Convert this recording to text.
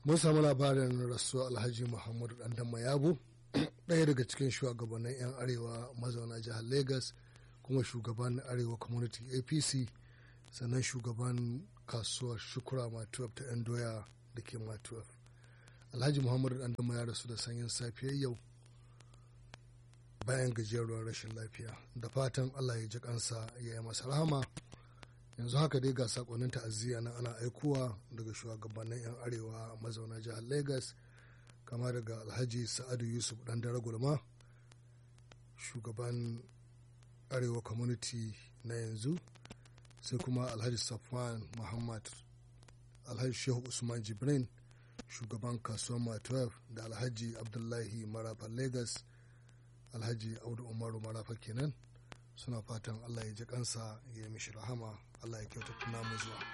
mun samu labarin rasuwa alhaji muhammadu dandama yabo ɗaya daga cikin shugabannin 'yan arewa mazauna jihar lagos kuma shugaban arewa community apc sannan shugaban kasuwar shukura matuwaf ta 'yan doya da ke matuwaf alhaji muhammadu dandama ya rasu da sanyin safiyar yau bayan gajeruwar rashin lafiya da fatan allah ya ji kansa ya yi masa rahama yanzu haka dai ga sakonnin ta'aziyya na ana aikowa daga shugabannin 'yan arewa mazauna jihar lagos kama daga alhaji sa'adu yusuf dan dare gulma shugaban arewa community na yanzu sai kuma alhaji safwan muhammad alhaji shehu usman jibrin shugaban kasuwar matuwar da alhaji abdullahi marafa lagos alhaji audu umaru marafa kenan suna fatan allah ya ji kansa ya yi mishi rahama allah ya kyauta tuna mu zuwa